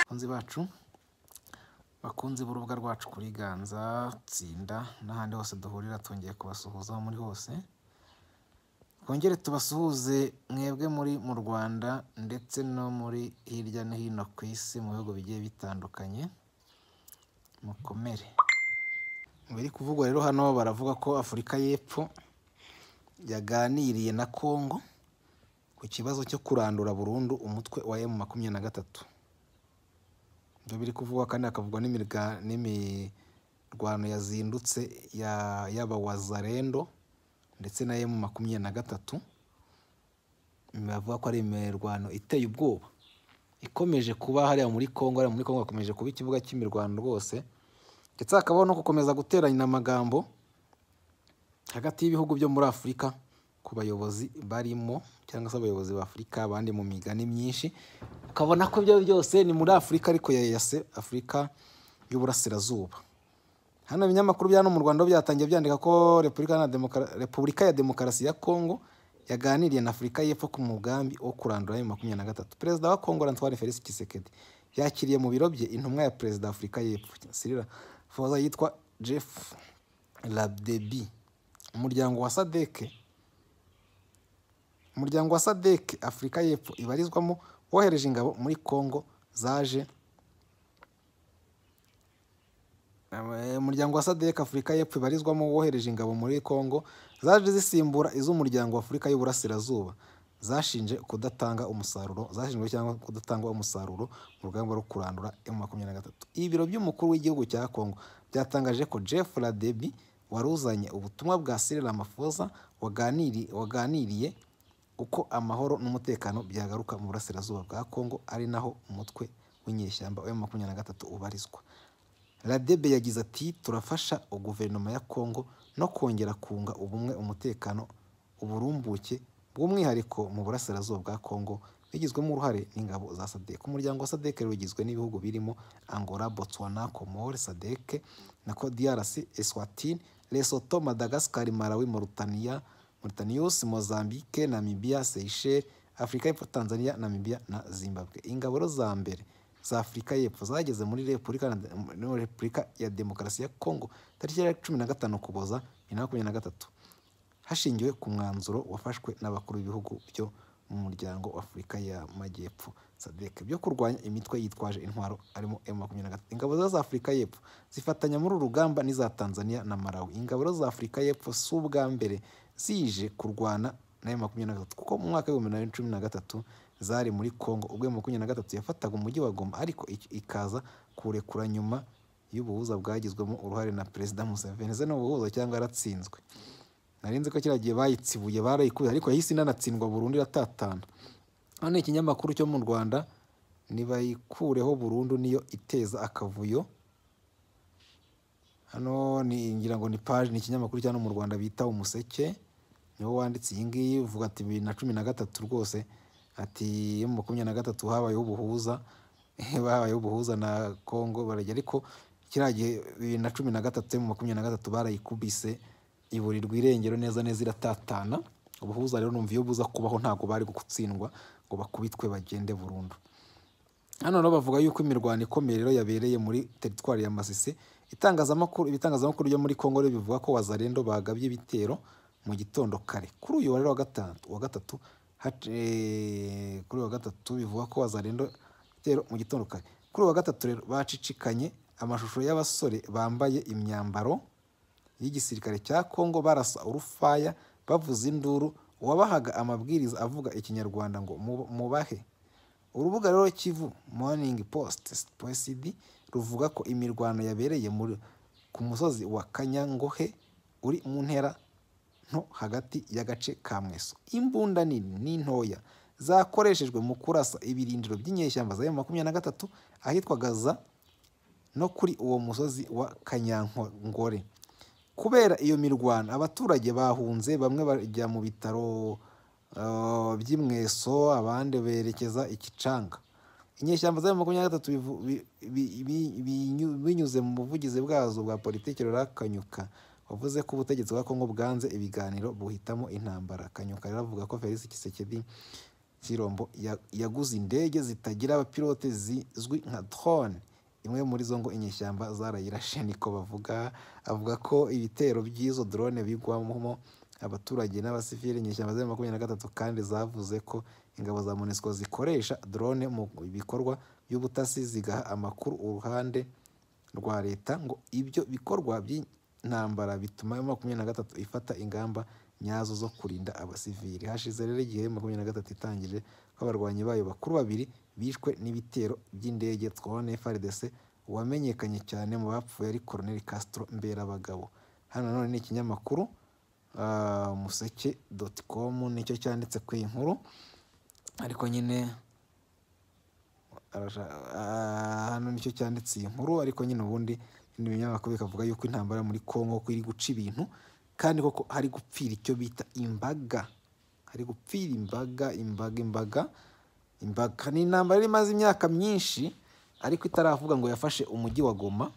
bakunzi bacu bakunze b'urubuga rwacu kuri ganza tsinda n'ahandi hose duhurira twongeye kubasuhuza aho muri hose twongere tubasuhuze mwebwe muri mu rwanda ndetse no muri hirya no hino ku isi mu bihugu bigiye bitandukanye mukomere mu biri kuvugwa rero hano baravuga ko afurika y'epfo yaganiriye na kongo ku kibazo cyo kurandura burundu umutwe wa emu makumyabiri na gatatu ibyo biri kuvugwa kandi hakavugwa n'imiga- n'imirwano yazindutse ya- y'abawazarendo ndetse na emu makumyabiri na gatatu bavuga ko ari imirwano iteye ubwoba ikomeje kuba hariya muri Kongo hariya muri Kongo hakomeje kuba ikibuga cy'imirwano rwose ndetse hakabaho no gukomeza guteranya amagambo hagati y'ibihugu byo muri Afurika ku bayobozi barimo cyangwa se abayobozi ba Afurika abandi mu migani myinshi ukabona ko ibyo byose ni muri Afurika ariko yayase Afurika y'Uburasirazuba hano ibinyamakuru bya hano mu Rwanda byatangiye byandika ko Repubulika ya Demokara- Repubulika ya Demokarasi ya Kongo yaganiriye na Afurika y'Epfo ku mugambi wo kurandura ayo makumyabiri na gatatu perezida wa Kongo Antoine Felix Tshisekedi yakiriye mu biro bye intumwa ya perezida wa Afurika y'Epfo Cyril Ramaphosa yitwa Jeff Labdebi umuryango wa Sadeke umuryango wa sadek afurika y'epfo ibarizwamo wohereje ingabo muri congo zaje Eh, umuryango wa sadek afurika y'epfo ibarizwamo wohereje ingabo muri congo zaje zisimbura iz'umuryango wa afurika y'uburasirazuba zashinje kudatanga umusaruro zashinjwe cyangwa kudatanga umusaruro mu rugamba rwo kurandura m makumyabiri na gatatu ibiro by'umukuru w'igihugu cya congo byatangaje ko jeff ladebi wari uzanye ubutumwa bwa sirila mafoza waganiriye uko amahoro n'umutekano byagaruka mu burasirazuba bwa Kongo ari naho umutwe w'inyeshyamba wa makumyabiri na gatatu ubarizwa radebe yagize ati turafasha guverinoma ya Kongo no kongera kunga ubumwe umutekano uburumbuke bw'umwihariko mu burasirazuba bwa Kongo bigizwemo uruhare n'ingabo za sadek umuryango wa sadek rero ugizwe n'ibihugu birimo angola botswana komore sadek na codiarasi eswatini lesoto madagascar malawi mauritania Mauritius, Mozambique, Namibia, Seychelles, Afurika y'Epfo, Tanzania, Namibia na Zimbabwe. Ingabo rero za mbere za Afurika y'Epfo zageze muri Repubulika na- muri Repubulika ya Demokarasi ya Kongo tariki ya cumi na gatanu Ukuboza bibiri na makumyabiri na gatatu hashingiwe ku mwanzuro wafashwe n'abakuru b'ibihugu byo mu muryango wa Afurika y'Amajyepfo SADC byo kurwanya imitwe yitwaje intwaro harimo M23 ingabo rero za Afurika y'Epfo zifatanya muri uru rugamba n'iza Tanzania na Malawi ingabo rero za Afurika y'Epfo si ubwa mbere zije kurwana na M23 kuko mu mwaka w'ibihumbi bibiri na cumi na gatatu zari muri Congo ubwo M23 yafataga umujyi wa Goma ariko ik- ikaza kuwurekura nyuma y'ubuhuza bwagizwemo uruhare na Perezida Museveni ze ni ubuhuza cyangwa yaratsinzwe nari nzi ko kiriya gihe bayitsibuye barayikuye ariko yahise inanatsindwa burundu iratatana hano ikinyamakuru cyo mu rwanda ntibayikureho burundu niyo iteza akavuyo hano ni ngira ngo ni paji ni ikinyamakuru cya hano mu rwanda bita umuseke niwo wanditse iyi ngiyi uvuga ati bibiri na cumi na gatatu rwose ati iyo mu makumyabiri na gatatu habayeho ubuhuza babayeho ubuhuza na kongo barajya ariko kiriya gihe bibiri na cumi na gatatu mu makumyabiri na gatatu barayikubise iburirwa irengero neza neza iratatana ubuhuza rero numva iyo buza kubaho ntabwo bari gutsindwa ngo bakubitwe bagende burundu hano rero bavuga yuko imirwano ikomeye rero yabereye muri teritwari ya Masisi itangazamakuru ibitangazamakuru byo muri Kongo rero bivuga ko wazarendo bagabye ibitero mu gitondo kare kuri uyu wa rero wa gatatu wa gatatu hac- eh, kuri uyu wa gatatu bivuga ko wazarendo ibitero mu gitondo kare kuri uyu wa gatatu rero bacicikanye amashusho y'abasore bambaye imyambaro y'igisirikare cya Kongo barasa urufaya bavuza induru uwabahaga amabwiriza avuga ikinyarwanda ngo "Mu- mubahe urubuga rero kivu morning post pcd ruvuga ko imirwano yabereye muri- ku musozi wa kanyangohe uri mu ntera nto hagati y'agace ka mweso imbunda nini n'intoya zakoreshejwe mu kurasa ibirindiro by'inyeshyamba za makumyabiri na gatatu ahitwaga za no kuri uwo musozi wa Kanyankore. Kubera iyo mirwano abaturage bahunze bamwe bajya mu bitaro eh, by'imweso abandi berekeza ikicanga. Inyeshyamba za makumyabiri na gatatu bivu- bi- bi- bi- binyu- binyuze mu buvugizi bwazo bwa politiki Laurent Kanyuka wavuze ko ubutegetsi bwa Kongo bwanze ibiganiro buhitamo intambara. Kanyuka rero avuga ko Felix Tshisekedi Shirombo ya- yaguze indege zitagira abapilote zizwi nka drone imwe muri zo ngo inyeshyamba zarayirashe niko bavuga avuga ko ibitero by'izo drone bigwamo abaturage n'abasivili inyeshyamba ziri makumyabiri na gatatu kandi zavuze ko ingabo za MONUSCO zikoresha drone mu bikorwa by'ubutasi zigaha amakuru uruhande rwa leta ngo ibyo bikorwa by'intambara bituma M makumyabiri na gatatu ifata ingamba nyazo zo kurinda abasivili hashize rero igihe M makumyabiri na gatatu itangije ko abarwanyi bayo bakuru babiri bishwe n'ibitero by'indege twabona FRDC uwamenyekanye cyane mu bapfuye ari Colonel Castro Mberabagabo hano nanone ni ikinyamakuru ah, museke.com nicyo cyanditse ku iyi nkuru ariko nyine arasha- ah, hano nicyo cyanditse iyi nkuru ariko nyine ubundi ibindi binyamakuru bikavuga yuko intambara muri Kongo ko iri guca ibintu kandi koko hari gupfira icyo bita imbaga hari gupfira imbaga imbaga imbaga imbaga ni intambara yari imaze imyaka myinshi ariko itaravuga ngo yafashe umujyi wa Goma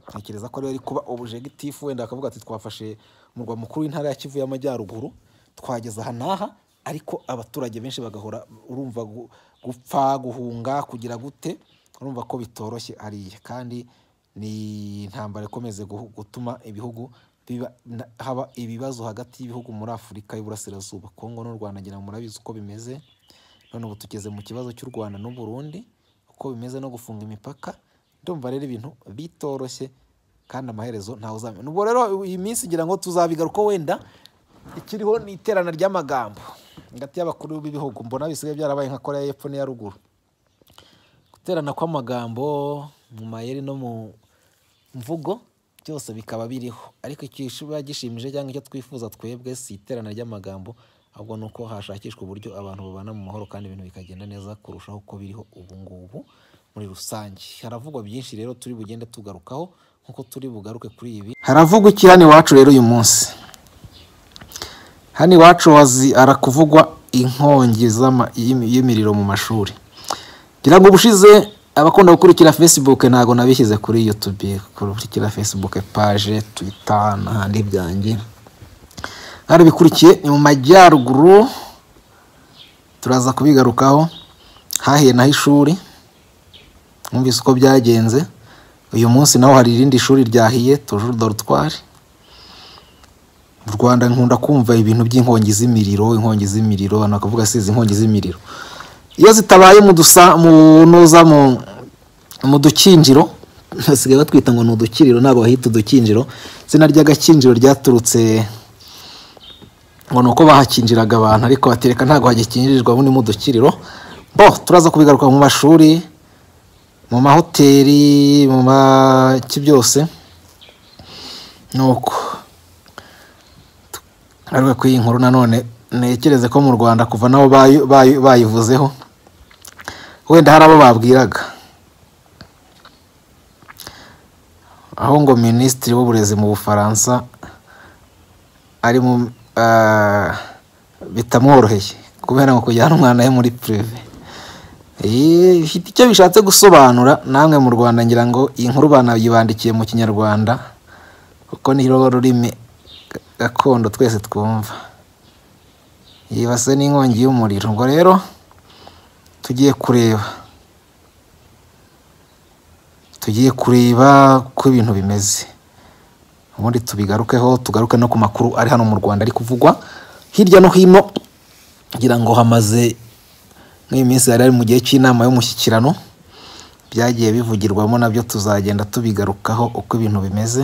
ntekereza ko ariyo ari kuba objectif wenda akavuga ati twafashe umurwa mukuru w'intara ya Kivu y'Amajyaruguru twageza aha n'aha ariko abaturage benshi bagahora urumva gu- gupfa guhunga kugira gute urumva ko bitoroshye hariya kandi ni intambara ikomeze guhu- gutuma ibihugu biba na- haba ibibazo hagati y'ibihugu muri Afurika y'Uburasirazuba Kongo n'u Rwanda ngira ngo murabizi uko bimeze none ubu tugeze mu kibazo cy'u Rwanda n'u Burundi uko bimeze no gufunga imipaka ndumva rero ibintu bitoroshye kandi amaherezo ntawe uzamenya ubwo rero iyi minsi ngira ngo tuzabigaruka wenda ikiriho ni iterana ry'amagambo hagati y'abakuru b'ibihugu mbona bisigaye byarabaye nka koreya y'epfo n'iya ruguru guterana kw'amagambo mu mayeri no mu mvugo byose bikaba biriho ariko ikiba gishimije cyangwa icyo twifuza twebwe si iterana ry'amagambo ahubwo ni uko hashakishwa uburyo abantu babana mu mahoro kandi ibintu bikagenda neza kurushaho uko biriho ubu ngubu muri rusange haravugwa byinshi rero turi bugende tugarukaho nk'uko turi bugaruke kuri ibi haravugwa iki hano iwacu rero uyu munsi hano iwacu hazi harakuvugwa inkongi z'ama- y'imi- y'imiriro mu mashuri ngira ngo ubushize abakunda gukurikira facebook ntabwo nabishyize kuri youtube gukurikira facebook page twitter n'ahandi byanjye harabikurikiye ni mu majyaruguru turaza kubigarukaho hahiye naho ishuri mwumvise uko byagenze uyu munsi naho hari irindi shuri ryahiye tujuru dorutwari mu rwanda nkunda kumva ibintu by'inkongi z'imiriro inkongi z'imiriro nakavuga si izi nkongi z'imiriro iyo zitabaye mu dusa mu noza mu mu dukinjiro basigaye batwita ngo ni udukiriro ntabwo bahita udukinjiro izina ry'agakinjiro ryaturutse ngo ni uko bahakinjiraga abantu ariko batereka ntabwo hagikinjirijwe ubu ni mu dukiriro bo turaza kubigaruka mu mashuri mu mahoteli mu maki byose ni uko ariko kuri iyi nkuru nanone ntekereze ko mu rwanda kuva nabo bayi- bayi- bayivuzeho wenda hari abo babwiraga aho ngo minisitiri w'uburezi mu bufaransa ari mu ah, bitamworoheye kubera ngo kujyana umwana we muri purive Eh, ifite icyo bishatse gusobanura namwe mu rwanda ngira ngo iyi nkuru banayibandikiye mu kinyarwanda kuko ni rwo rurimi ga- gakondo twese twumva yibase n'inkongi y'umuriro ngo rero tugiye kureba tugiye kureba uko ibintu bimeze ubundi tubigarukeho tugaruke no ku makuru ari hano mu rwanda ari kuvugwa hirya no hino ngira ngo hamaze nk'iyi minsi yari ari mu gihe cy'inama y'umushyikirano byagiye bivugirwamo nabyo tuzagenda tubigarukaho uko ibintu bimeze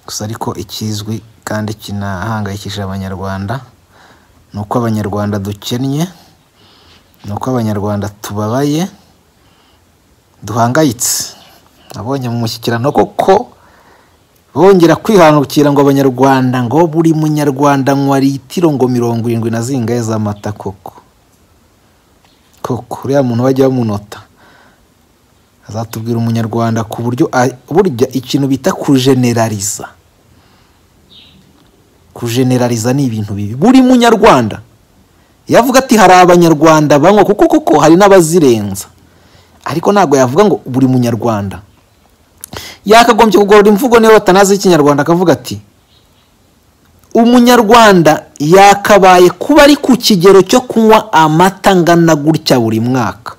gusa ariko ikizwi kandi kinahangayikishije abanyarwanda ni uko abanyarwanda dukennye ni uko abanyarwanda tubabaye duhangayitse nabonye mu mushyikirano koko bongera kwihangukira ngo abanyarwanda ngo buri munyarwanda nywa litiro ngo mirongo irindwi na zingahe z'amata koko koko uriya muntu bajya bamunota azatubwira umunyarwanda ku buryo a- burya ikintu bita kujenerariza kujenerariza ni ibintu bibi buri munyarwanda yavuga ati hari abanyarwanda banywa kuko koko hari n'abazirenza ariko ntabwo yavuga ngo buri munyarwanda yakagombye kugorora imvugo niyo batanazi ikinyarwanda akavuga ati umunyarwanda yakabaye kuba ari ku kigero cyo kunywa amata angana gutya buri mwaka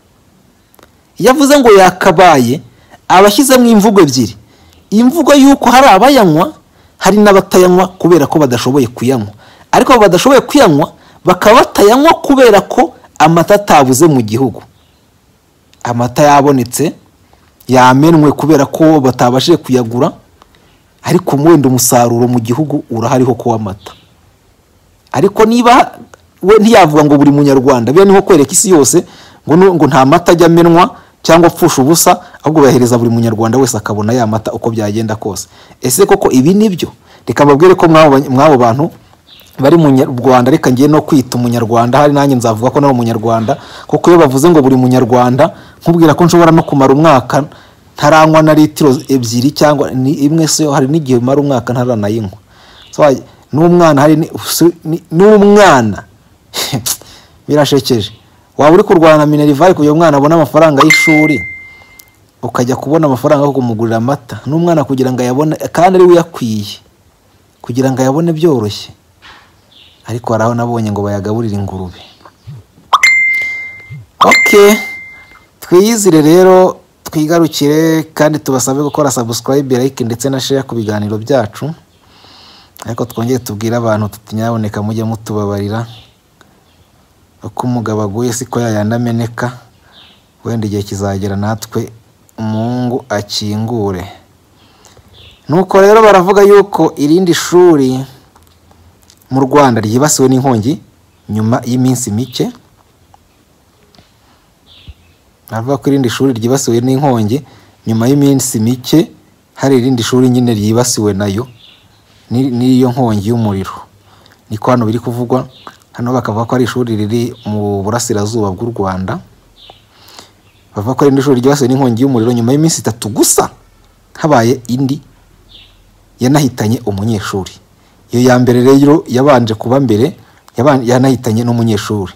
yavuze ngo yakabaye abashyizemo imvugo ebyiri imvugo y'uko hari abayanywa hari n'abatayanywa kubera ko badashoboye kuyanywa ariko badashoboye kuyanywa bakaba batayanywa kubera ko amata atabuze mu gihugu amata yabonetse yamenwe kubera ko batabashije kuyagura ariko wenda umusaruro mu gihugu urahariho ko w'amata ariko niba we ntiyavuga ngo buri munyarwanda bene nko kwereka isi yose ngo nu- ngo nta mata ajya amenwa cyangwa apfusha ubusa ahubwo bayahereza buri munyarwanda wese akabona ya mata uko byagenda kose ese koko ibi ni byo reka mbabwire ko mw'abo ba- mw'abo bantu bari mu nya- rwanda reka ngiye no kwita umunyarwanda hari nanjye nzavuga ko nari umunyarwanda kuko iyo bavuze ngo buri munyarwanda nkubwira ko nshobora no kumara umwaka ntaranywa na litiro ebyiri cyangwa ni imwe se hari n'igihe umara umwaka ntaranayinywa So, hari- n'umwana hari ni- si- ni- n'umwana birashekeje waba uri kurwana na minerivare kugira ngo umwana abone amafaranga y'ishuri ukajya kubona amafaranga yo kumugurira amata n'umwana kugira ngo ayabone kandi ari we uyakwiye kugira ngo ayabone byoroshye ariko hari aho nabonye ngo bayagaburire ingurube ok twiyizire rero twigarukire kandi tubasabe gukora subscribe like ndetse na share ku biganiro byacu ariko twongere tubwire abantu tutinyaboneka mujye mutubabarira uko umugabo aguye siko yayandi ameneka wenda igihe kizagera natwe umungu akingure nuko rero baravuga yuko irindi shuri mu rwanda ryibasiwe n'inkongi nyuma y'iminsi mike navuga ko irindi shuri ryibasiwe n'inkongi nyuma y'iminsi mike hari irindi shuri nyine ryibasiwe nayo ni- n'iyo nkongi y'umuriro niko hano biri kuvugwa hano bakavuga ko ari ishuri riri mu burasirazuba bw'u rwanda bavuga ko irindi shuri ryibasiwe n'inkongi y'umuriro nyuma y'iminsi itatu gusa habaye indi yanahitanye umunyeshuri iyo ya mbere rero yabanje kuba mbere yaban- yanahitanye n'umunyeshuri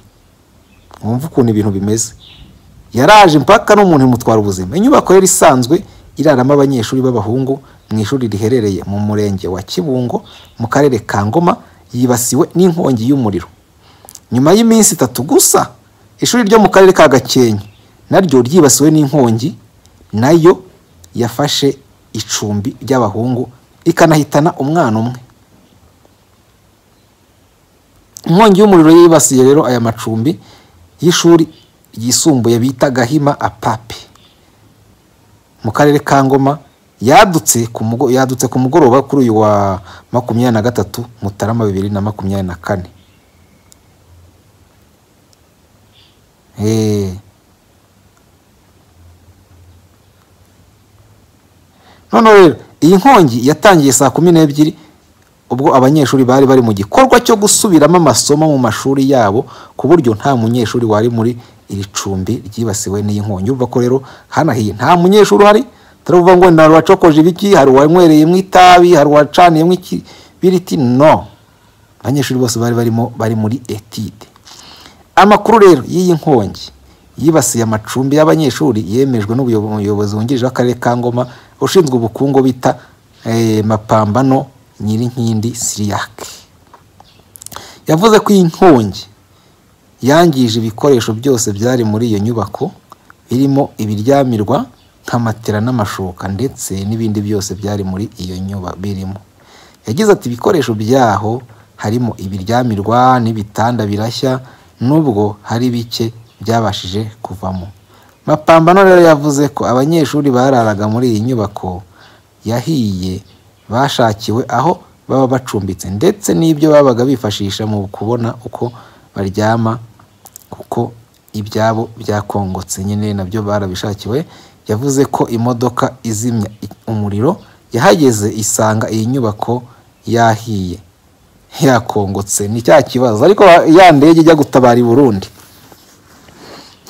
wumva ukuntu ibintu bimeze yaraje mpaka n'umuntu imutwara ubuzima inyubako yari isanzwe iraramo abanyeshuri b'abahungu mu ishuri riherereye mu murenge wa kibungo mu karere ka ngoma yibasiwe n'inkongi y'umuriro nyuma y'iminsi itatu gusa ishuri ryo mu karere ka gakenke naryo ryibasiwe n'inkongi nayo yafashe icumbi ry'abahungu ikanahitana umwana umwe inkongi y'umuriro yibasiye rero aya macumbi y'ishuri ryisumbuye bita gahima apape mu karere ka ngoma yadutse ku mugo- yadutse ku mugoroba kuri uyu wa makumyabiri na gatatu mutarama bibiri na makumyabiri na kane Eh. noneho rero iyi nkongi yatangiye saa kumi n'ebyiri ubwo abanyeshuri bari bari mu gikorwa cyo gusubiramo amasomo mu mashuri yabo ku buryo nta munyeshuri wari muri iri cumbi ryibasiwe n'iyi nkongi urumva ko rero hanahiye nta munyeshuri uhari turavuga ngo nta wacokoje ibiki hari uwanywereyemo itabi hari uwacaniyemo ikibiriti no abanyeshuri bose bari barimo bari muri etide amakuru rero y'iyi nkongi yibasiye amacumbi y'abanyeshuri yemejwe n'umuyobozi wungirije w'akarere ka ngoma ushinzwe ubukungu bita eh, mapambano nyirinkindi siriyake yavuze ko iyi nkongi yangije ibikoresho byose byari muri iyo nyubako birimo ibiryamirwa nka matera n'amashuka ndetse n'ibindi byose byari muri iyo nyubako birimo yagize ati ibikoresho byaho harimo ibiryamirwa n'ibitanda birashya nubwo hari bike byabashije kuvamo mapambano rero yavuze ko abanyeshuri bararaga muri iyi nyubako yahiye bashakiwe aho baba bacumbitse ndetse n'ibyo babaga bifashisha mu kubona uko baryama kuko ibyabo byakongotse nyine nabyo barabishakiwe yavuze ko imodoka izimya i- umuriro yahageze isanga iyi nyubako yahiye yakongotse ni cya kibazo ariko ya ndege ijya gutabara i burundi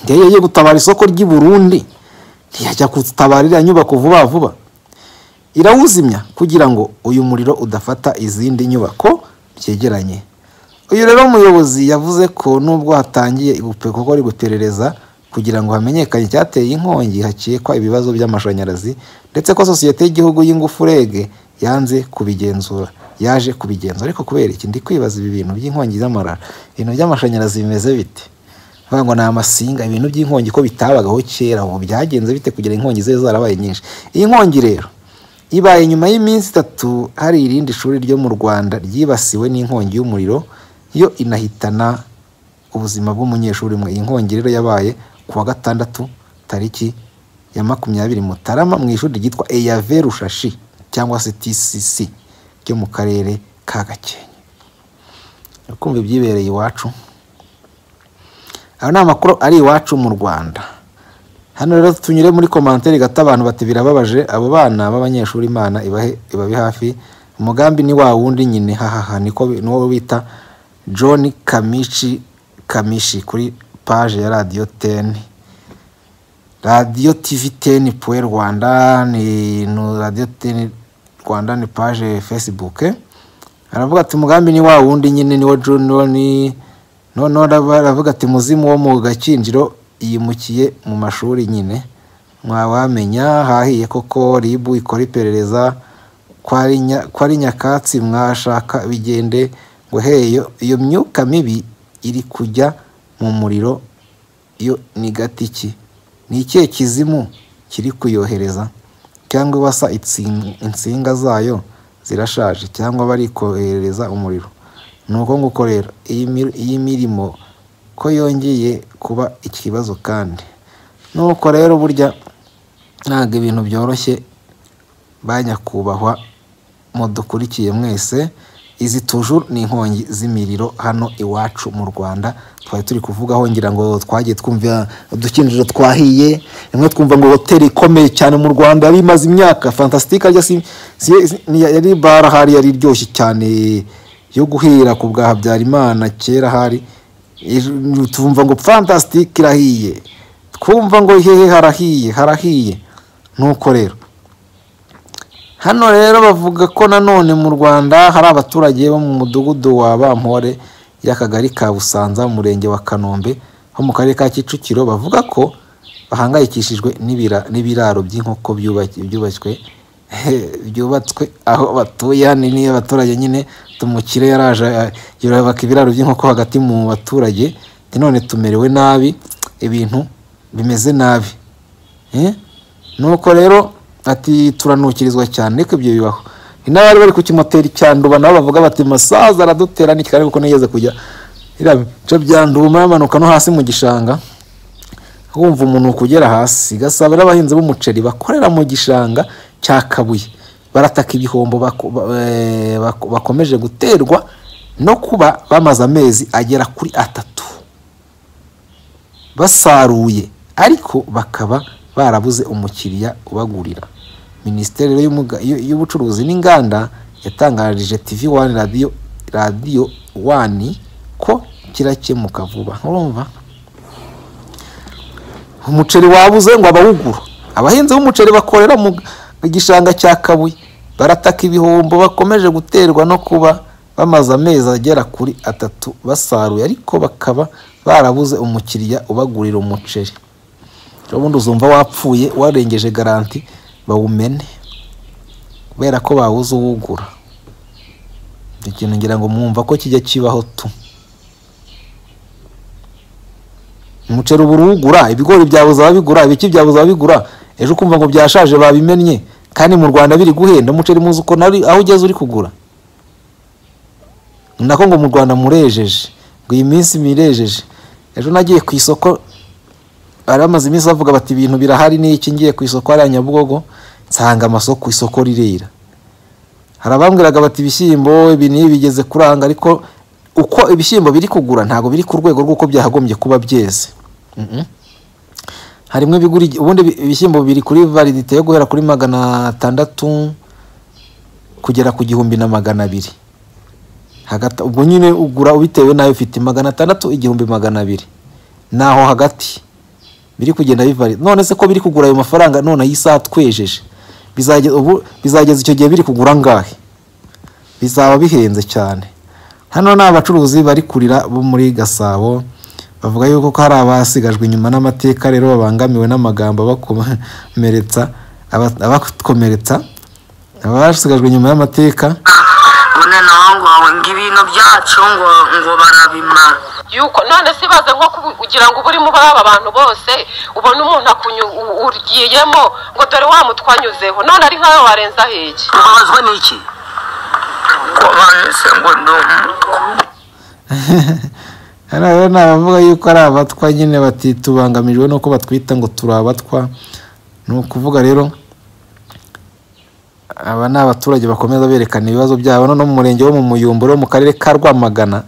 ndege ijya gutabara isoko ry'i burundi ntiyajya gutabara iriya nyubako vuba vuba irawuzimya kugira ngo uyu muriro udafata izindi nyubako byegeranye uyu rero muyobozi yavuze ko nubwo hatangiye ipe- gukora iperereza kugira ngo hamenyekane icyateye inkongi hakekwa ibibazo by'amashanyarazi ndetse ko sosiyete y'igihugu y'ingufu REG yanze kubigenzura yaje kubigenzura ariko kubera iki ndi kwibaza ibi bintu by'inkongi z'amarara ibintu by'amashanyarazi bimeze bite bavuga ngo ni amasinga ibintu by'inkongi ko bitabagaho kera ubu byagenze bite kugira inkongi zibe zarabaye nyinshi iyi nkongi rero ibaye nyuma y'iminsi itatu hari irindi shuri ryo mu rwanda ryibasiwe n'inkongi y'umuriro yo inahitana ubuzima bw'umunyeshuri umwe iyi nkongi rero yabaye ku wa gatandatu tariki ya makumyabiri mutarama mu ishuri ryitwa eyave rushashi cyangwa se tcc ryo mu karere ka gakenke kumva ibyibereye iwacu aya ni amakuru ari iwacu mu rwanda hano rero tunyure muri komanteri gato abantu bati birababaje abo bana b'abanyeshuri imana ibahe ibabe hafi umugambi ni wa wundi nyine hahaha niko bi- niwo bita john kamichi kamishi kuri paje ya radiyo teni radiyo tivi teni puwe rwanda ni no radiyo teni rwanda ni paje fesibuke aravuga ati umugambi ni wa wundi nyine niwo junior ni noneho arava- aravuga ati muzimu wo mu gakinjiro yimukiye mu mashuri nyine mwawamenya hahiye koko ribu ikora iperereza ko ari nya- ko ari nyakatsi mwashaka bigende ngo heyo iyo myuka mibi iri kujya mu muriro yo ni gati ki ni ikihe kizimu kiri kuyohereza cyangwa basa insinga zayo zirashaje cyangwa bari kohereza umuriro ni uko nguko rero iyi mi- iyi mirimo ko yongeye kuba ikibazo kandi nuko rero burya ntabwo ibintu byoroshye ba nyakubahwa mudukurikiye mwese izi tujuru ni inkongi z'imiriro hano iwacu mu rwanda twari turi kuvugaho ngira ngo twagiye twumva udukinjiro twahiye rimwe twumva ngo hoteli ikomeye cyane mu rwanda yari imaze imyaka fantasitike arya si, si, si- ni- yari bara hari yari iryoshye cyane yo guhera ku bwa habyarimana kera hari Ejo- twumva ngo fantasitike irahiye twumva ngo hehe harahiye harahiye nuko rero Hano rero bavuga ko nanone mu Rwanda hari abaturage bo mu mudugudu wa Bampore y'akagari ka Busanza mu murenge wa Kanombe ho mu karere ka Kicukiro bavuga ko bahangayikishijwe n'ibira- n'ibiraro by'inkoko byubaki- byubashywe byubatswe aho batuye hano ni abaturage nyine tumukire yaraje eh, yubaka ibiraro by'inkoko hagati mu baturage ati none tumerewe nabi ibintu bimeze nabi Eh? nuko rero ati turanukirizwa cyane ariko ibyo bibaho ni n'abari bari ku kimoteri cya nduba nabo bavuga bati masaza aradutera ni kigali kuko nigeze kujya biriya bice bya nduma yamanuka no hasi mu gishanga wumva umuntu kugera hasi gasaba n'abahinzi b'umuceri bakorera mu gishanga cya kabuye barataka ibihombo bako- ba- eh, bako- bakomeje guterwa no kuba bamaze amezi agera kuri atatu basaruye ariko bakaba barabuze umukiriya ubagurira minisiteri rero y'umuga- y'u- y'ubucuruzi n'inganda yatangarije tv wani radiyo radiyo wani ko kirakemuka vuba urumva umuceri wabuze ngo abawugura abahinzi b'umuceri bakorera mu gishanga cya kabuye barataka ibihombo bakomeje guterwa no kuba bamaze amezi agera kuri atatu basaruye ariko bakaba barabuze umukiriya ubagurira umuceri ubundi uzumva wapfuye warengeje garanti bawumene kubera ko babuze uwugura icyo kintu ngira ngo mwumva ko kijya kibaho tu umuceri uba uruwugura ibigori byabuze ababigura ibiki byabuze ababigura ejo ukumva ngo byashaje babimennye kandi mu rwanda biri guhenda umuceri muzi uko nari- aho ugeze uri kugura ni nako ngo mu rwanda murejeje ngo iyi minsi mirejeje ejo nagiye ku isoko bari bamaze iminsi bavuga bati ibintu birahari ni iki ngiye ku isoko hariya nyabugogo nsanga amasoko isoko rirera hari abambwiraga bati ibishyimbo ibi n'ibi bigeze kuranga ariko uko ibishyimbo biri kugura ntabwo biri ku rwego rw'uko byakagombye kuba byeze Mhm. harimo ibigura igi- ubundi ibi- ibishyimbo biri kuri validite yo guhera kuri magana atandatu kugera ku gihumbi na magana abiri hagati ubwo nyine ugura bitewe n'ayo ufite magana atandatu igihumbi magana abiri ni aho hagati biri kugenda bivari none se ko biri kugura ayo mafaranga none iyi saha twejeje bizageza ubu bizageza icyo gihe biri kugura angahe bizaba bihenze cyane hano ni abacuruzi bari kurira bo muri gasabo bavuga yuko ko hari abasigajwe inyuma n'amateka rero babangamiwe n'amagambo abakomeretsa aba- abakomeretsa abasigajwe inyuma y'amateka bune nawe ngo ngo ibintu byacu ngo ngo barabimara yuko none se ibaze nko kubu- kugira ngo uba urimo baba abantu bose ubone umuntu akunyu- u- ugiyemo ngo dore wa mutwanyuzeho none ari nkawe warenza ahege ubabazwa n'iki ngo bahise ngo ni hano rero ni abavuga yuko ari abatwa nyine bati tubangamirwe nuko batwita ngo turi abatwa ni ukuvuga rero aba ni abaturage bakomeza berekana ibibazo byabo no mu murenge wo mu muyumbu rero mu karere ka rwamagana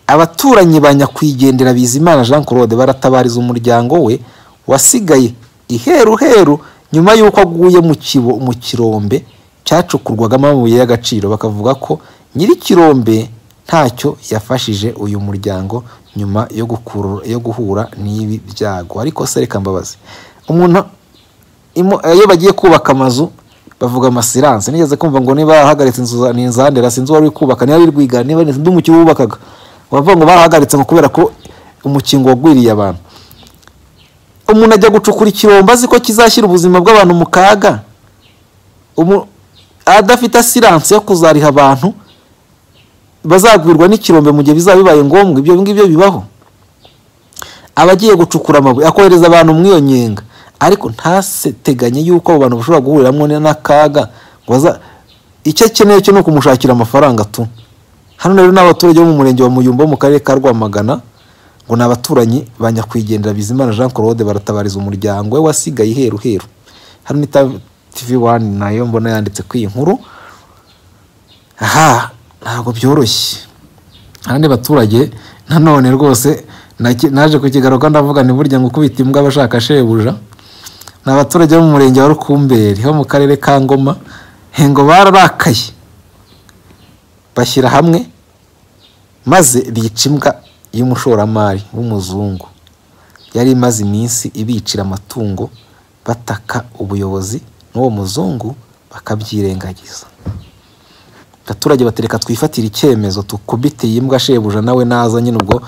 abaturanyi ba nyakwigendera bizimana jean claude baratabariza umuryango we wasigaye iheruheru nyuma y'uko aguye mu kibo- mu kirombe cyacukurwagamo amabuye y'agaciro bakavuga ko nyir'ikirombe ntacyo yafashije uyu muryango nyuma yo gukuru- yo guhura n'ibi byago ariko se reka mbabazi umuntu imo- eh, iyo bagiye kubaka amazu bavuga amasiranse nigeze kumva ngo niba yarahagaritse inzu za- ni inzandera sinzi uwari uri kubaka niba ari rwigara niba ni undi mukino wubakaga bavuga ngo barahagaritse ngo kubera ko umukingo wagwiriye abantu umuntu ajya gucukura ikirombo azi ko kizashyira ubuzima bw'abantu mu kaga Umu- adafite asiranse yo kuzariha abantu bazagwirwa n'ikirombe mu gihe bizaba bibaye ngombwa ibyo ngibyo bibaho abagiye gucukura amabuye akohereza abantu muri iyo nyenga ariko ntaseteganye yuko abo bantu bashobora guhuriramo n'akaga ngo baza- icyo akeneye cyo ni ukumushakira amafaranga tu hano rero ni abaturage bo mu murenge wa muyumba wo mu karere ka rwamagana ngo ni abaturanyi ba nyakwigendera bizimana jean claude baratabariza umuryango we wasigaye iheru heru hano ni Ta- tv wani nayo mbona yanditse kuri iyi nkuru aha ntabwo byoroshye abandi baturage nanone rwose naki- naje kukigaruka ndavuga ni burya ngo ukubita imbwa abashaka shebuja ni abaturage bo mu murenge wa rukumberi ho mu karere ka ngoma he ngo bararakaye bashyira hamwe maze bica imbwa y'umushoramari w'umuzungu yari imaze iminsi ibicira amatungo bataka ubuyobozi n'uwo muzungu bakabyirengagiza abaturage batereka twifatire icyemezo tukubite iyi mbwa shebuja nawe naza nyine ubwo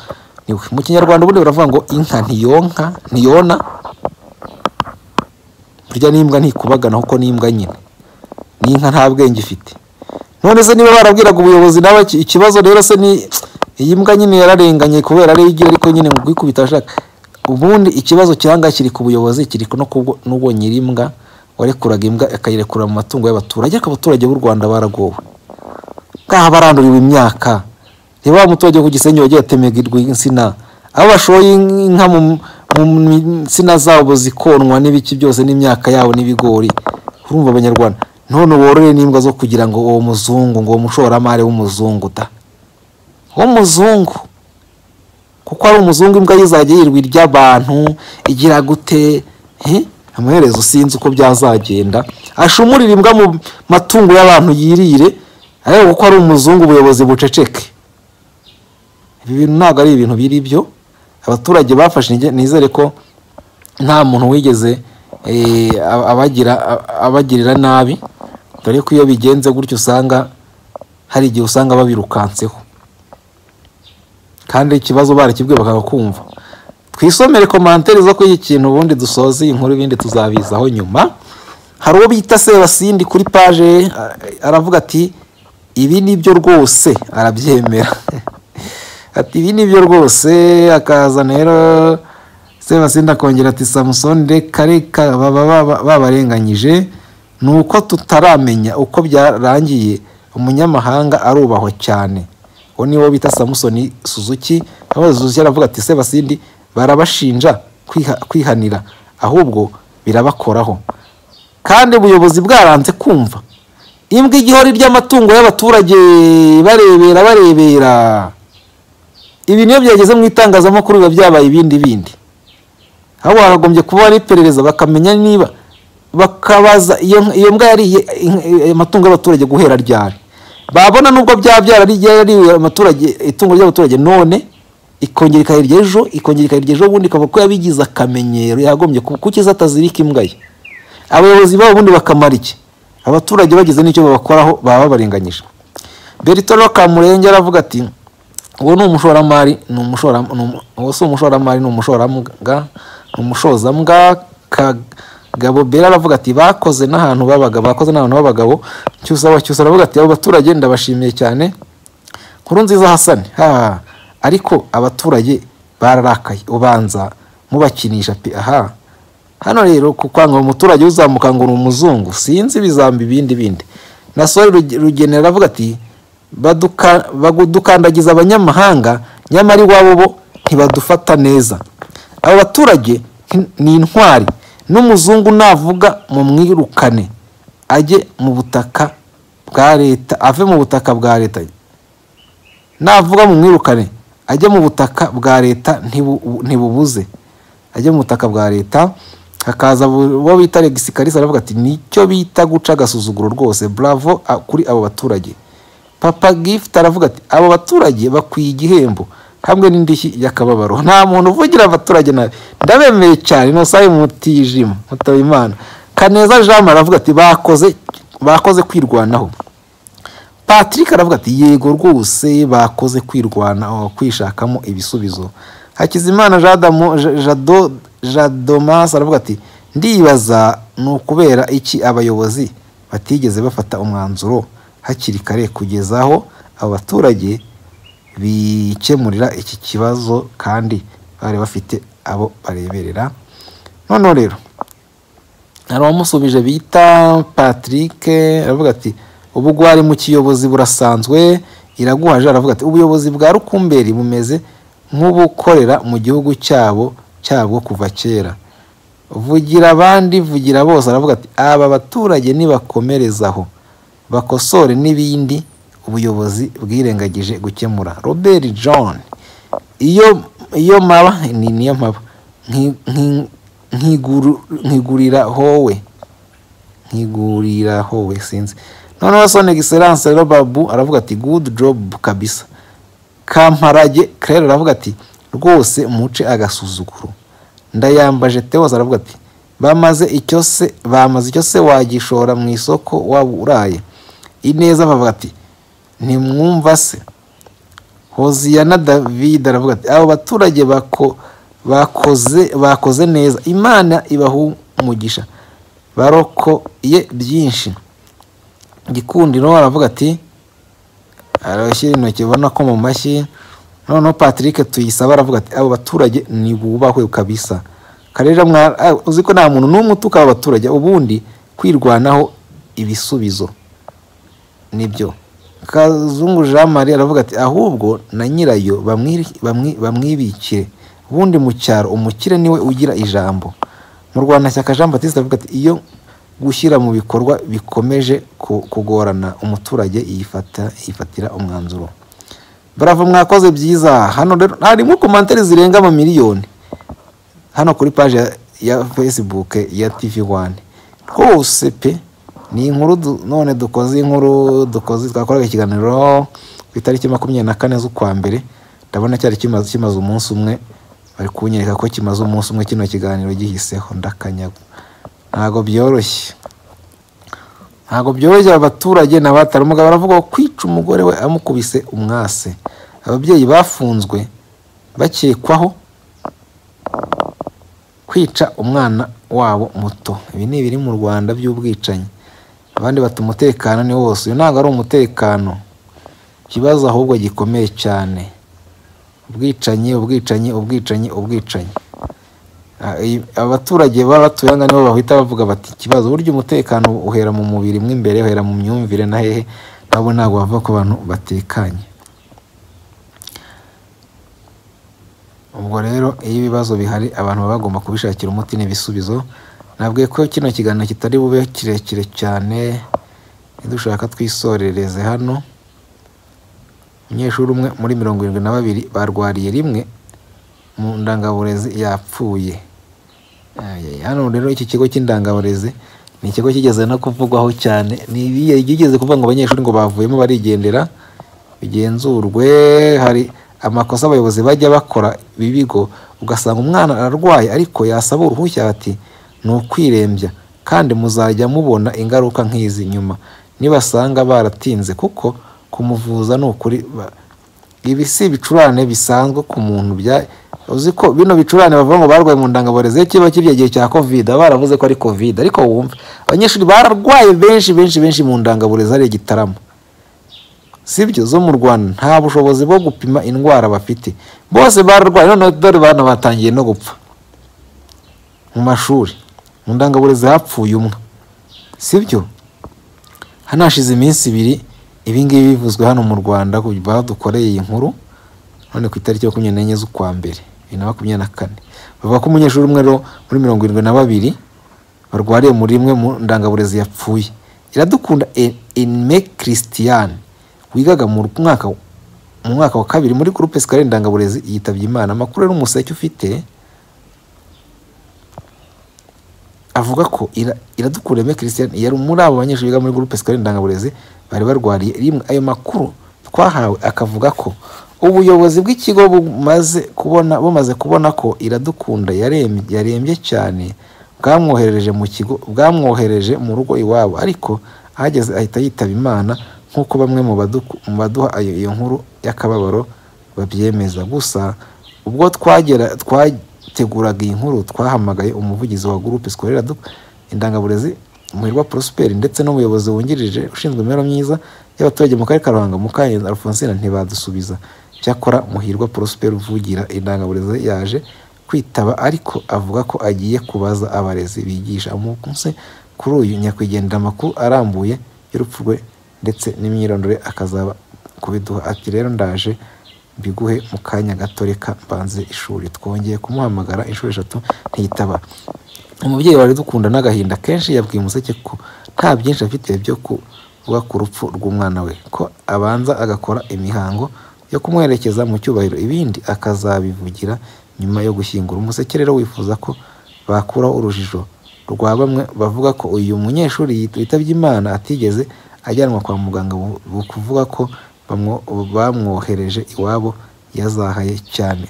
ni we." mu kinyarwanda ubundi baravuga ngo inka ntiyonka ntiyona burya n'imbwa ntikubagana kuko n'imbwa nyine n'inka nta bwenge ifite none se niba barabwiraga ubuyobozi nawe iki- ikibazo rero se ni iyi mbwa nyine yararenganye kubera ariyo igiye ariko nyine mu kwikubita ashaka ubundi ikibazo cyanga kiri ku buyobozi kiri no kubwo n'ubwo nyir'imbwa warekuraga imbwa akayirekura mu matungo y'abaturage ariko abaturage b'u rwanda baragowe ngaha baranduriwe imyaka reba wa muturage wo ku gisenyi wagiye atemerwa insina aho bashoye inka mu mu nsina zabo zikonwa n'ibiki byose n'imyaka yabo n'ibigori urumva abanyarwanda none worore n'imbwa zo kugira ngo uwo muzungu ngo uwo mushoramari w'umuzungu da w'umuzungu kuko ari umuzungu imbwa ye izajya yirwa iry'abantu igira gute he? amaherezo sinzi uko byazagenda ashumurire imbwa mu matungo y'abantu yirire ariko kuko ari umuzungu ubuyobozi buceceke ibi bintu ntabwo ari ibintu biri byo abaturage bafashe inge- nizere ko nta muntu wigeze eh, ab- abagira ab- abagirira nabi dore ko iyo bigenze gutyo usanga hari igihe usanga babirukanseho kandi ikibazo barakibwiye bakakumva twisomere komantere zo kuri iki kintu ubundi dusoze iyi nkuru ibindi tuzabizaho nyuma hari uwo bita sebasindi kuri paje a- aravuga ati ibi ni byo rwose arabyemera ati ibi ni byo rwose akazana rero sebasindi akongera ati samusoni reka reka baba baba- babarenganyije ni uko tutaramenya uko byarangiye umunyamahanga arubahwa cyane uwo ni wo bita samusoni suzuki aho suzuki aravuga ati sebasindi barabashinja kwiha- kwihanira ahubwo birabakoraho kandi ubuyobozi bwaranze kumva imbwa igihori ry'amatungo y'abaturage barebera barebera ibi niyo byageze mu itangazamakuru biba byabaye ibindi bindi aho bakagombye kuba ari iperereza bakamenya niba bakabaza iyo iyo mbwa yariye inka- eh, amatungo y'abaturage guhera ryari babona nubwo byaba byarariye amaturage itungo ry'abaturage none ikongera ikayirya ejo ikongera ikayirya ejo ubundi ikavuga ko yabigize akamenyero yagombye ku- kuki se atazirika imbwa ye abayobozi babo ubundi bakamara iki abaturage bagize n'icyo babakoraho baba babarenganyije berito kamurenge aravuga ati uwo ni umushoramari ni umushora ni umu- uwo si umushoramari ni umushoramuga ni umushozambwa kagabo bera aravuga ati bakoze n'ahantu babaga bakoze n'ahantu b'abagabo cyusaba cyusa aravuga ati abo baturage ndabashimiye cyane nkuru nziza hasani ha ariko abaturage bararakaye ubanza mubakinisha pe aha hano rero kukwanga umuturage uzamuka ngo ni umuzungu sinzi bizamba ibindi bindi nasore Ruge- rugenera aravuga ati "Baduka- badukandagiza abanyamahanga nyamara iwabo bo ntibadufata neza abo baturage nti- ni intwari n'umuzungu navuga mumwirukane ajye mu butaka bwa leta ave mu butaka bwa leta navuga mu mwirukane ajye mu butaka bwa leta ntibu- ntibubuze ajye mu butaka bwa leta hakaza bu- uwo bita Alexis Kalisa aravuga ati nicyo bita guca agasuzuguro rwose bravo a- kuri abo baturage papa gift aravuga ati abo baturage bakwiye igihembo hamwe n'indishyi y'akababaro nta muntu uvugira abaturage nabi ndabemeye cyane nosaye mutijima mutabimana kaneza jean Marie aravuga ati bakoze bakoze kwirwanaho patrick aravuga ati yego rwose bakoze kwirwana oh, kwishakamo ibisubizo hakizimana jadamo Ja- jado jadomas aravuga ati ndibaza ni ukubera iki abayobozi batigeze bafata umwanzuro hakiri kare kugeza aho abaturage bikemurira iki kibazo kandi bari bafite abo bareberera noneho rero hari uwamusubije bita patrick aravuga ati ubu gwari mu kiyobozi burasanzwe iraguhaje aravuga ati ubuyobozi bwa rukumberi bumeze nk'ubukorera mu gihugu cyabo cyabwo kuva kera vugira abandi vugira bose aravuga ati aba baturage nibakomerezaho bakosore n'ibindi ubuyobozi bwirengagije gukemura robert john iyo iyo maba ni niyo maba Nki- nki- nkiguru- nkigurira howe nkigurira howe sinzi noneho sone giseranse rero babu aravuga ati good job kabisa kamparage claire aravuga ati rwose muce agasuzuguro ndayambaje teos aravuga ati bamaze icyo se bamaze icyo se wagishora mu isoko waba uraye ineza bavuga ati ntimwumva se hoziyana david aravuga ati abo baturage bako bakoze bakoze neza imana ibaha umugisha barokoye byinshi gikundiro aravuga ati arashyira intoki ubona ko mu mashyi noneho patrick tuyisaba aravuga ati abo baturage ntibubahwe kabisa karera mwa ah, uzi ko nta muntu n'umwe utuka abo baturage ubundi kwirwanaho ibisubizo nibyo kazungu jean marie aravuga ati ahubwo na nyirayo bamwiri- bamwi- bamwibikire ubundi mu cyaro umukire niwe ugira ijambo mu rwanda shyaka jean batiste aravuga ati iyo gushyira mu bikorwa bikomeje ku- kugorana umuturage yifata yifatira umwanzuro bravo mwakoze byiza hano rero harimo komantere zirenga ama miliyoni hano kuri paji ya, ya facebook ya tv one rwose pe ni inkuru du- none dukoze inkuru dukoze twakoraga ikiganiro ku itariki makumyabiri na kane z'ukwa mbere ndabona cyari kimaze kimaze umunsi umwe bari kunyereka ko kimaze umunsi umwe kino kiganiro gihiseho ndakanyaga ntabwo byoroshye ntabwo byorohera abaturage na batari umugabo aravuga ko kwica umugore we amukubise umwase ababyeyi bafunzwe bakekwaho kwica umwana wabo muto ibi ni ibiri mu rwanda by'ubwicanyi abandi bata umutekano ni wose uyu ntabwo ari umutekano ikibazo ahubwo gikomeye cyane ubwicanyi ubwicanyi ubwicanyi ubwicanyi Ah, iyi- abaturage baba batuye aha ngaha nibo bahita bavuga bati ikibazo burya umutekano uhera mu mubiri mo imbere uhera mu myumvire na hehe nabo ntabwo bavuga ko abantu batekanye ubwo rero iyo ibibazo bihari abantu baba bagomba kubishakira umuti n'ibisubizo nabwiye ko kino kiganiro kitari bube kirekire cyane dushaka twisorereze hano umunyeshuri umwe muri mirongo irindwi na babiri barwariye rimwe mu ndangaburezi yapfuye Ayaya, hano rero iki kigo cy'indangaburezi ni ikigo kigeze no kuvugwaho cyane ni ibiye byigeze kuvuga ngo abanyeshuri ngo bavuyemo barigendera bigenzurwe hari amakosa abayobozi bajya bakora ibi bigo ugasanga umwana ararwaye ariko yasaba uruhushya ati ni ukwirembya kandi muzajya mubona ingaruka nk'izi nyuma nibasanga baratinze kuko kumuvuza ni ukuri ba- ibi si ibicurane bisanzwe ku muntu bya uzi ko bino bicurane bavuga ngo barwaye mu ndangaburezi iyo kiba kiriya gihe cya kovide baba baravuze ko ari kovide ariko wumva abanyeshuri bararwaye benshi benshi benshi mu ndangaburezi hari igitaramo sibyo zo mu rwanda nta bushobozi bwo gupima indwara bafite bose bararwaye noneho dore bana batangiye no gupfa mu mashuri mu ndangaburezi hapfuye umwe sibyo hano hashize iminsi ibiri ibingibi bivuzwe hano mu rwanda badukoreye iyi nkuru none ku itariki makumyabiri n'enye z'ukwa mbere bibiri na makumyabiri na kane bavuga ko umunyeshuri umwe rero muri mirongo irindwi na babiri barwariye muri imwe mu ndangaburezi yapfuye iradukunda enime christian wigaga mu mwaka mu mwaka wa kabiri muri groupe sikari indangaburezi yitabye imana amakuru ari umuseke ufite avuga ko Ira- iradukunda Aime christian yari muri abo banyeshuri biga muri groupe scolaire ndangaburezi bari barwariye rimwe ayo makuru twahawe akavuga ko ubuyobozi bw'ikigo bumaze kubona bumaze kubona ko iradukunda yarembye yarembye cyane bwamwohereje mu kigo bwamwohereje mu rugo iwabo ariko ahageze ahita yitaba imana nk'uko bamwe mu badu- mu baduha ayo iyo nkuru y'akababaro babyemeza gusa ubwo twagera twateguraga iyi nkuru twahamagaye umuvugizi wa gurupe sikorera indangaburezi muhirwa prosperi ndetse n'umuyobozi wungirije ushinzwe imibereho myiza y'abaturage mu karere ka ruhango mukanyenzi alphonsine ntibadusubiza cyakora muhirwa prosperi uvugira indangaburezi yaje kwitaba ariko avuga ko agiye kubaza abarezi bigisha umunsi kuri uyu nyakwigendera amakuru arambuye y'urupfu rwe ndetse n'imyirondoro ye akazaba kubiduha ati rero ndaje mbiguhe mu kanya gato reka mbanze ishuri twongeye kumuhamagara inshuro eshatu ntiyitaba umubyeyi wari dukunda n'agahinda kenshi yabwiye umuseke ko nta byinshi afite byo kuvuga ku rupfu rw'umwana we ko abanza agakora imihango yo kumwerekeza mu cyubahiro ibindi akazabivugira nyuma yo gushyingura umuseke rero wifuza ko bakuraho urujijo rwa bamwe bavuga ko uyu munyeshuri yit- witabye imana atigeze ajyanwa kwa muganga bu- bu- kuvuga ko bamwo- bamwohereje iwabo yazahaye cyane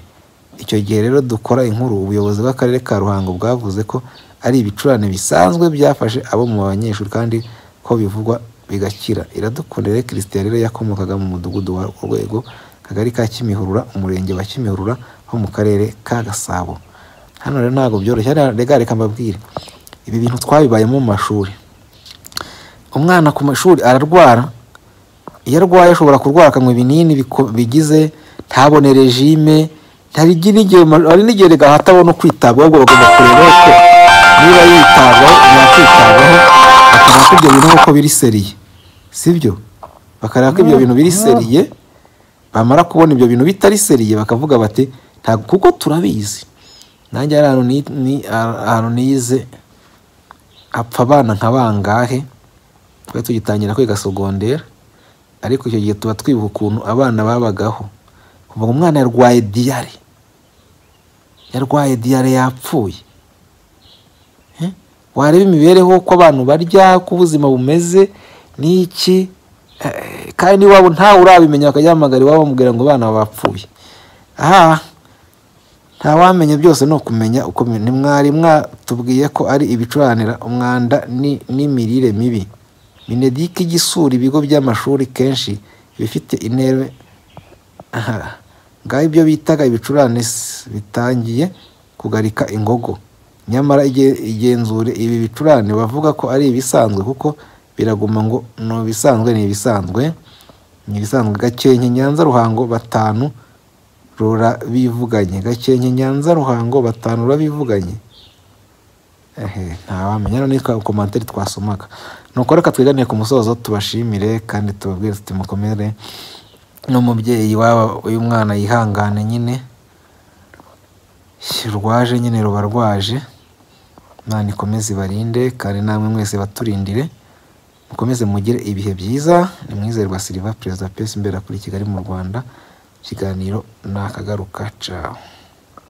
icyo gihe rero dukora inkuru ubuyobozi bw'akarere ka ruhango bwavuze ko ari ibicurane bisanzwe byafashe abo mu banyeshuri kandi ko bivugwa bigakira iradukunda rero christian rero yakomokaga mu mudugudu wa urwego akagari ka kimihurura umurenge wa kimihurura ho mu karere ka gasabo hano rero ntabwo byoroshye hariya rega reka mbabwire ibi bintu twabibayemo mu mashuri umwana ku mashuri ararwara iyo arwaye ashobora kurwara akanywa ibinini biko- bigize ntabone regime hari igi- n'igihe ma- hari n'igihe rega hatabona ukwitabwaho ubwo bagomba kureba ko niba yitabwaho yakwitabwaho bakareba ko ibyo bintu nk'uko biri seriye sibyo bakareba ko ibyo bintu biri seriye bamara kubona ibyo bintu bitari seriye bakavuga bati ntabwo kuko turabizi nanjye hari ahantu ni- ni- ahantu nize apfa abana nka bangahe twari tugitangira kwiga sogondera ariko icyo gihe tuba twibuka ukuntu abana babagaho kuva ngo umwana yarwaye diyare yarwaye diyare yapfuye Eh? wareba imibereho uko abantu barya uko ubuzima bumeze n'iki Eh, kandi iwabo ntawe urabimenya bakajya bahamagara iwabo bamubwira ngo abana bapfuye aha ntawamenya byose ni ukumenya uko bimeze. ni mwari mwatubwiye ko ari ibicuranira umwanda ni- n'imirire mibi minedike igisura ibigo by'amashuri kenshi bifite intebe aha ngaho ibyo bitaga ibicurane s- bitangiye kugarika ingogo nyamara ige- igenzure ibi bicurane bavuga ko ari ibisanzwe kuko biraguma ngo ni ibisanzwe ni ibisanzwe ni ibisanzwe gakenke nyanza ruhango batanu rurabivuganye gakenke nyanza ruhango batanu rurabivuganye ehe ntawamenya none twa komantere twasomaga nuko reka twiganire ku musozo tubashimire kandi tubabwire tuti mukomere n'umubyeyi waba uyu mwana yihangane nyine rwaje nyine ruba rwaje imana ikomeze ibarinde kandi namwe mwese baturindire mukomeze mugire ibihe byiza ni mwizerwa siliva perezida pesi imbera kuri kigali mu rwanda ikiganiro ni akagaruka cawe